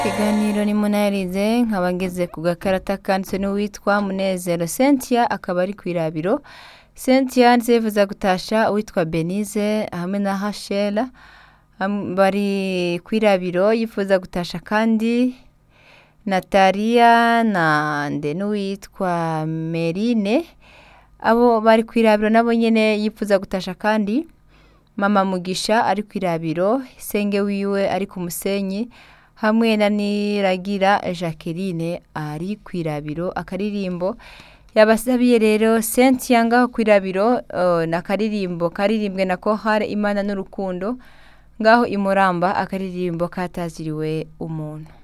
ikiganiro ni munayarize nkaba ngeze ku gakarata kanditswe n'uwitwa munezero cynthia akaba ari ku irabiro cynthia ndetse yifuza gutasha uwitwa benize hamwe na hashera Ham- bari ku irabiro yifuza gutasha kandi nataliya na nde n'uwitwa merine abo bari ku irabiro nabo nyine yifuza gutasha kandi mama mugisha ari ku irabiro senge wiwe ari ku musenyi hamwe na niragira jacqueline ari ku irabiro akaririmbo yabasabiye rero cynthia ngaho ku irabiro uh, na akaririmbo karirimbwe na kohare imana n'urukundo ngaho imuramba akaririmbo kataziriwe umuntu